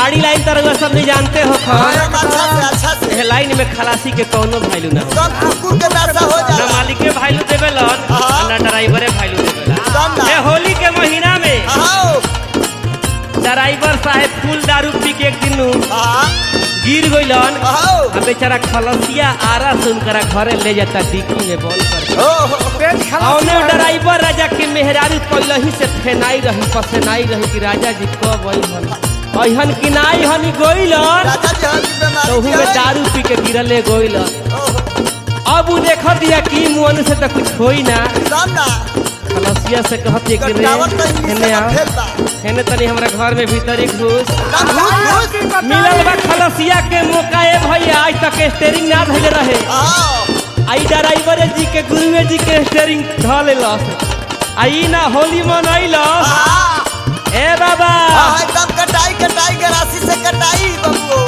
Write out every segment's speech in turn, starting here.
गाड़ी लाइन तरह सब नहीं जानते हो हाँ, खन अच्छा से अच्छा से एह लाइन में खलासी के कौनो वैल्यू ना हो सब कुकुर के दशा हो ना जाला मालिके वैल्यू देवेलन हाँ। ना ड्राइवरे वैल्यू देवेलन सब ना ए होली के महीना में आओ ड्राइवर साहेब फूल दारू पी के एक दिन हाँ गिर गइलन आओ आ बेचारा खलसिया आरा से उनकरा घरे ले जाता डिक्की में बंद कर ओ हो पेट खराब औने ड्राइवर राजा के मेहरारू पहले से फेनाई रही पसेनाई रही कि राजा जी कब अइहन अइहन कि ना अइहन गइलन राजा जी हम की बीमारी तो उहू में दारू पी के गिरले गइलन ओहो, अब उ देखत दिया कि मुअन से तो कुछ होई ना सब ना खलसिया से कहत कि रे गट्टावर तो इंग्लिश हेने में आओ फेल बा हेने तनी हमरा घर में भीतर एक घुस ना घुस घुस मिलल बा खलसिया के मौका ए भैया आज तक स्टेरिंग ना धइले रहे आओ आई ड्राइवर जी के गुरुए जी के स्टेरिंग ध लेलस आई ना होली मनैलस हाँ ए बाबा हाँ, एकदम कटाई कटाई के राशि से कटाई बबुओ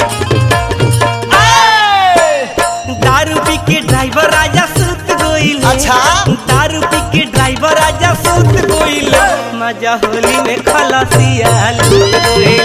दारू पी के ड्राइवर राजा सुत गोइल अच्छा। दारू पी के ड्राइवर राजा सुत गोइल मजा होली में खलसिया लूट गोइल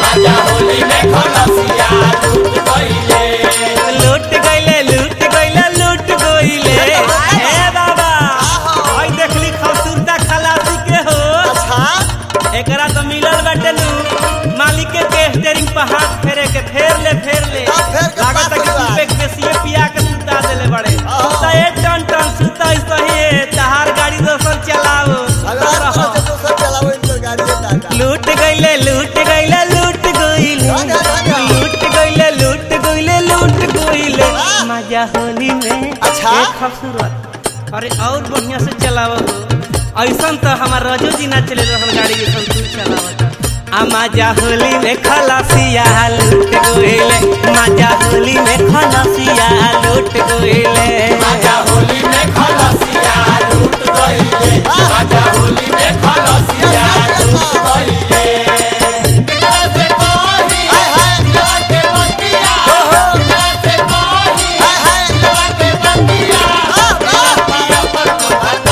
लूट गइले लूट गइले लूट गइले ए बाबा आहा। आई देखली खसूरता खलासी के हो अच्छा एकरा तो मिलल बाटे नु मालिक के स्टीयरिंग पर हाथ फेरे के फेर ले फेर ले हाँ, फेर के लागत पास है कि हुआ। तू पे बेसिए पिया के सुता देले बड़े हाँ। सुता ए टन टन सुता ही सही है तहार गाड़ी दोसर चलाओ अगर आप तरह से दोसर चलाओ इनकर गाड़ी है टाटा लूट गइले लूट गइले लूट गइले राजा, राजा। लूट गइले लूट गइले लूट गइले हाँ। मजा होली में अच्छा। एक खूबसूरत अरे और बढ़िया से चलाव हो ऐसन तो हमार रजो जी ना चले रहन गाड़ी जैसन तू चलावत आ मजा होली में खलासिया लूट गइले मजा होली में खलासिया लूट गइले मजा होली में खलासिया लूट गइले मजा होली में खलासिया लूट गइले हाय हाय हाय हाय हाँ, हाँ।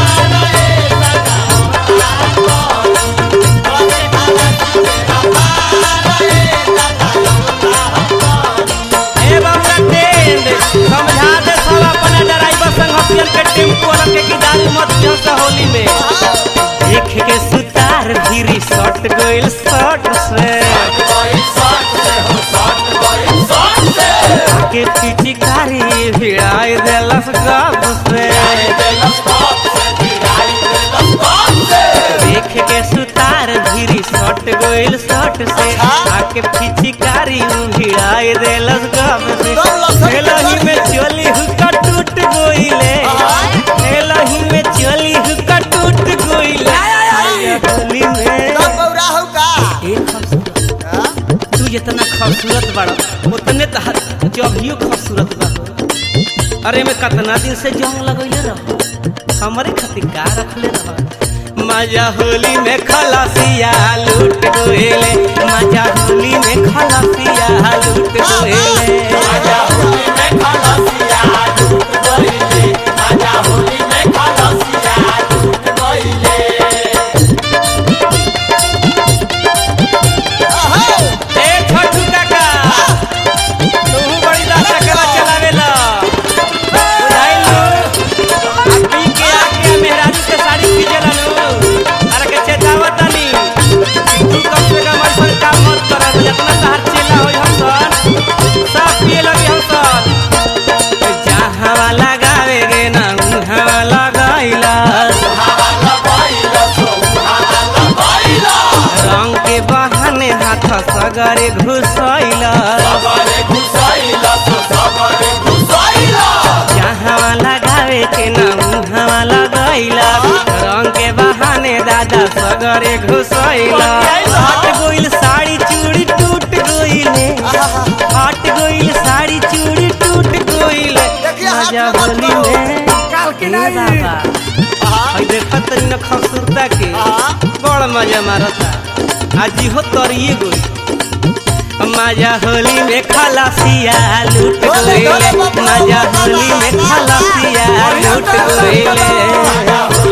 ए बाबा टेंड समझा दे सब अपने ड्राइवर संगतियन के टेम्पो वाला के कि दारू मत जस होली में देख के सुतार भीरी सट गइल सट से के पिचकारी भिड़ाई देलस गप से देख के सुतार भीरी सट गइल सट से आके पिचकारी भिड़ाई देलस गप से एलही में चोली हुक्का टूट गइले एलही में चोली हुक्का टूट गइले होली में तब बौरा हो का एक खूबसूरत हाँ? तू जितना खूबसूरत बड़ा उतने तहर जभियो खूबसूरत बा अरे मैं कितना दिन से जंग लगैले रह हमारे खातिर का रखले रह मजा होली में खलासिया लूट गोएले मजा होली में खलासिया लूट गोएले मजा होली में खलासिया लूट गोएले मजा होली में खलासिया लूट गोएले अहो, ए छोटू काका तू बड़ी दासा के चलावेला बुझाइलो आ पी के आके मेहरारू के साड़ी खींचेला नु अरे के चेतावत तनी तू कम से कम ऐसा काम मत कर जितना तहार चेला होई हम सन सब पिए लगे हम सन जहाँ लगावे गे ना उहाँ लगाइला रंग के बहाने हाथ सगरे घुसैला जहाँ लगावे के ना उहाँ लगैला रंग के बहाने दादा सगरे घुसैला हट गइल साड़ी चूड़ी टूट गइले हट गइल साड़ी चूड़ी टूट गइले देखिए, हाथ मजा में मत होली लो। में काल की ए नहीं बाबा हाँ, हई देखत तनी न खूबसूरता के हाँ। बड़ मजा मारता आज हो तरिए गई मजा होली में खलासिया लूट बोले, गइले बोले, बाबा, मजा बाबा, होली में बाबा, खलासिया लूट गइले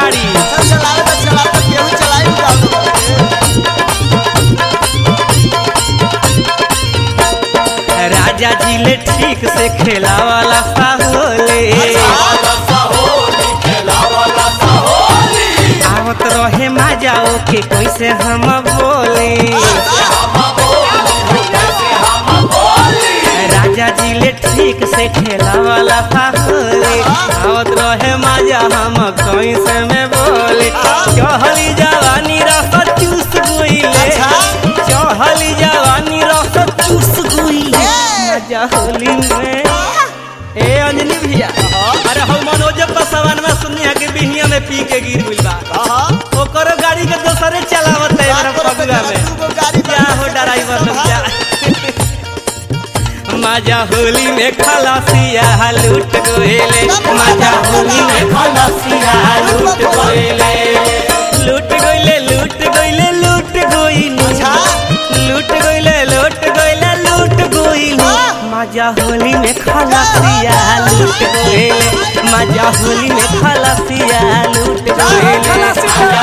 गाड़ी चल चलावे तो चलावे तो केहू चलाई उड़ा राजा जी ले ठीक से खेला वाला साहोले आवत रहे मजाओ के कैसे हम बोले राजा जी ले ठीक से खेला वाला साहोले आवत रहे मजा हम कैसे में बोले चहली जवानी रस चूस गुइले अच्छा। चहली जवानी रस चूस गुइले मजा होली में ए अंजनी भैया अरे हम मनोज पसवान में सुनी है कि बिहिया में पी के गिर गइल बा हां ओकरो गाड़ी के दोसरे चलावत है मेरा पगुआ में क्या हो ड्राइवर लोग क्या मजा होली में खलासिया लूट गोएले मजा होली में खलासिया लूट गोएले लूट गोइले लूट गोइले लूट गोइले अच्छा। लूट गोइले लूट गोइले लूट गोइले मजा होली में खलासिया लूट गोएले मजा होली में खलासिया लूट गोएले